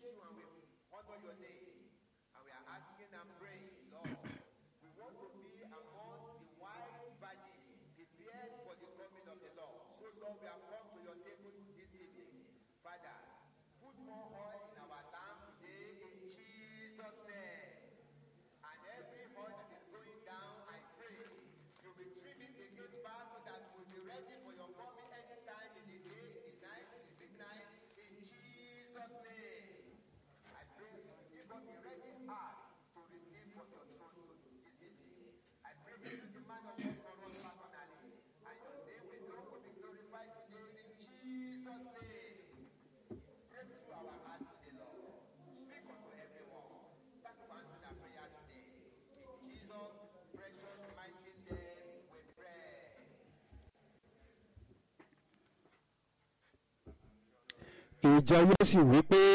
you and we honor your name. And we are asking and praying, Lord, we want to be among the wise virgins prepared for the coming of the Lord. So, Lord, we have come to your table this evening. Father, put more oil in our lamp today in Jesus' name. And every oil that is going down, I pray, you will trim it again back so that we'll be ready for your coming anytime in the day, in the night, in the midnight, in Jesus' name. I pray you give us a ready heart to receive from your throne this evening. I pray you use the man of God for us personally. And your name will know will be glorified today in Jesus' name. Pray through our hearts today, Lord. Speak unto everyone. Thank you for answering our prayer today. In Jesus' precious mighty name we pray. ìjọ yóò sì wí pé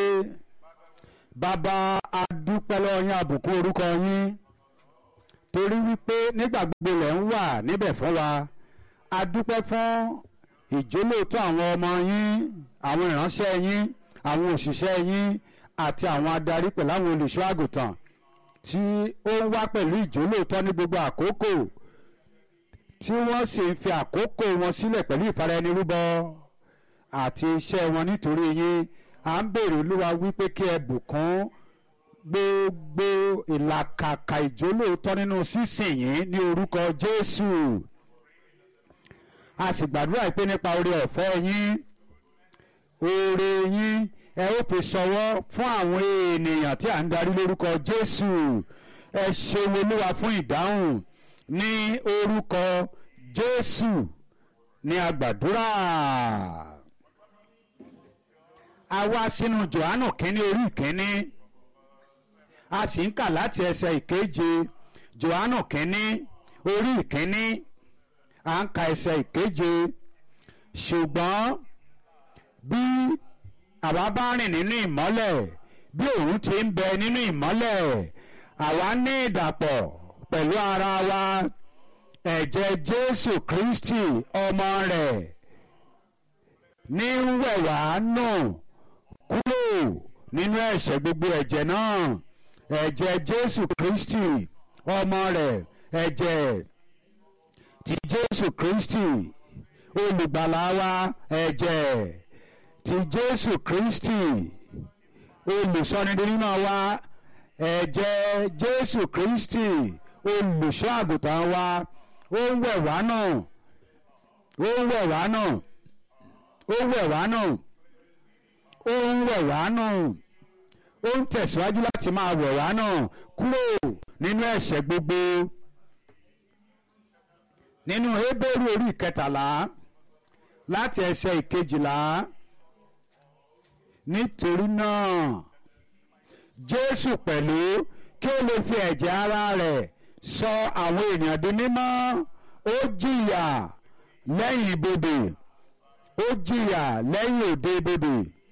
bàbá adúpẹ́ lọ́wọ́ yín àbùkù orúkọ yín torí wípé nígbà gbogbo lẹ̀ ń wà níbẹ̀ fún wa adúpẹ́ fún ìjólóòtọ́ àwọn ọmọ yín àwọn ìránṣẹ́ yín àwọn òṣìṣẹ́ yín àti àwọn adarí pẹ̀lú àwọn olùṣọ́ àgùntàn tí ó ń wá pẹ̀lú ìjólóòtọ́ ní gbogbo àkókò tí wọ́n sì ń fi àkókò wọn sílẹ̀ pẹ̀lú ìfaraẹnirúbọ àti iṣẹ́ wọn nítorí yín à ń béèrè olúwa wípé kí ẹ bùkún gbogbo ìlàkàkà ìjólóòtọ́ nínú sísìn yín ní orúkọ jésù a sì gbàdúrà pé nípa oore ọ̀fẹ́ yín oore yín ẹ ó fi ṣọwọ́ fún àwọn ènìyàn tí à ń darí lórúkọ jésù ẹ ṣeun olúwa fún ìdáhùn ní orúkọ jésù ní agbàdúrà a wá sínú johannu kínní orí ìkínní a sì ń kà láti ẹsẹ̀ ìkeje johannu kínní orí ìkínní à ń ka ẹsẹ̀ ìkeje ṣùgbọ́n bí àwa bá rìn nínú ìmọ́lẹ̀ bí òun ti ń bẹ nínú ìmọ́lẹ̀ àwa ní ìdàpọ̀ pẹ̀lú ara wa ẹ̀jẹ̀ jésù kristi ọmọ rẹ̀ ní ń wẹ̀ wá nù kúrò nínú ẹ̀ṣẹ̀ gbogbo ẹ̀jẹ̀ náà ẹ̀jẹ̀ jésù kristi ọmọ rẹ̀ ẹ̀jẹ̀ ti jésù kristi olùgbàlà wa ẹ̀jẹ̀ ti jésù kristi olùsọnidínmọ̀ wa ẹ̀jẹ̀ jésù kristi olùṣọ́ àgùntàn wa ó ń wẹ̀ wá náà ó ń wẹ̀ wá náà ó ń wẹ̀ wá náà ó ń wẹ̀ wá náà ó ń tẹ̀síwájú láti máa wẹ̀ wá náà kúrò nínú ẹ̀ṣẹ̀ gbogbo nínú Hébérù orí ìkẹtàlá láti ẹsẹ̀ ìkejìlá nítorí náà Jésù pẹ̀lú kí ó lè fi ẹ̀jẹ̀ ara rẹ̀ sọ àwọn ènìyàn di mímọ́ ó jìyà lẹ́yìn ibodè ó jìyà lẹ́yìn òde ibodè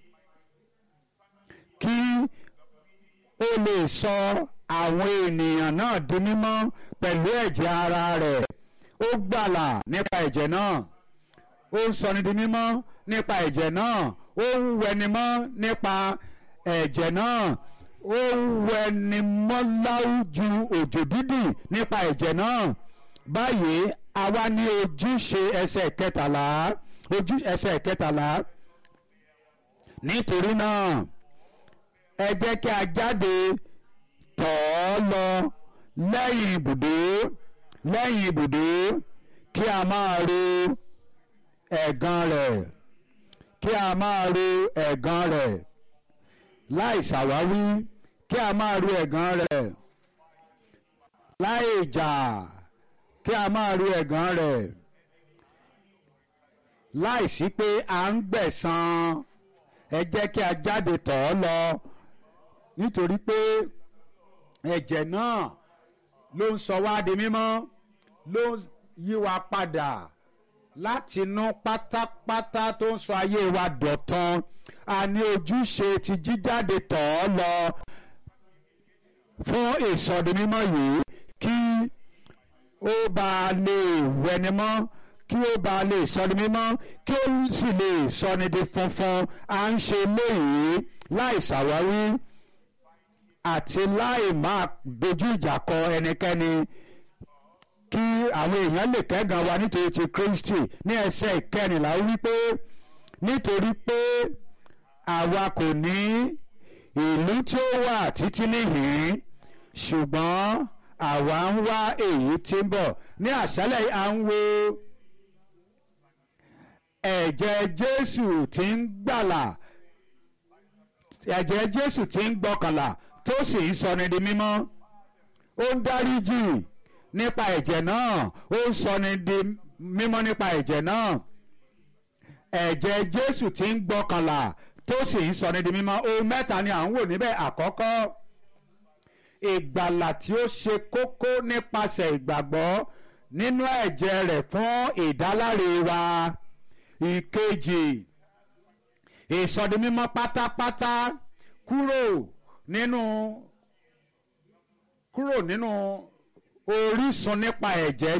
kí ó lè sọ àwọn ènìyàn náà di mímọ́ pẹ̀lú ẹ̀jẹ̀ ara rẹ̀ ó gbàlà nípa ẹ̀jẹ̀ náà ó ń sọni di mímọ́ nípa ẹ̀jẹ̀ náà ó ń wẹni mọ́ nípa ẹ̀jẹ̀ náà ó ń wẹni mọ́ láwùjù òjò dídì nípa ẹ̀jẹ̀ náà báyìí àwa ní ojúṣe ẹsẹ̀ kẹtàlá ojú ẹsẹ̀ kẹtàlá nítorí náà ẹ jẹ́ kí a jáde tọ̀ ọ́ lọ lẹ́yìn ibùdó lẹ́yìn ibùdó kí a máa ro ẹ̀gàn rẹ̀ kí a máa ro ẹ̀gàn rẹ̀ láì ṣàwáwí kí a máa ro ẹ̀gàn rẹ̀ láì jà kí a máa ro ẹ̀gàn rẹ̀ láì sí pé à ń gbẹ̀san ẹ jẹ́ kí a jáde tọ̀ ọ́ lọ nítorí pé ẹ̀jẹ̀ náà ló ń sọ wá di mímọ́ ló ń yí wa padà láti inú pátápátá tó ń sọ ayé wa dọ̀tun a ní ojúṣe ti jíjáde tọ̀ ọ́ lọ fún ìsọdimímọ́ yìí kí ó bá lè wẹni mọ́ kí ó bá lè sọni mímọ́ kí ó sì lè sọni di funfun à ń ṣe léyìí láì ṣàwáwí àti láì máa dojú ìjà kọ ẹnikẹ́ni kí àwọn èèyàn lè kẹ́gàn wa nítorí ti Kristi ní ẹsẹ̀ ìkẹrìnlá ó wí pé nítorí pé àwa kò ní ìlú tí ó wà títí níhìn ṣùgbọ́n àwa ń wá èyí tí ń bọ̀ ní àṣálẹ̀ yìí à ń wo ẹ̀jẹ̀ Jésù tí ń gbàlà ẹ̀jẹ̀ Jésù tí ń gbọ́kànlá tó sì ń sọni di mímọ́ ó ń dáríjì nípa ẹ̀jẹ̀ náà ó ń sọni di mímọ́ nípa ẹ̀jẹ̀ náà ẹ̀jẹ̀ Jésù tí ń gbọ́kànlá tó sì ń sọni di mímọ́ ohun mẹ́ta ni à ń wò níbẹ̀ àkọ́kọ́ ìgbàlà tí ó ṣe kókó nípasẹ̀ ìgbàgbọ́ nínú ẹ̀jẹ̀ rẹ̀ fún ìdáláre wa ìkejì ìsọdimímọ́ pátápátá kúrò nínú kúrò nínú orísun nípa ẹ̀jẹ̀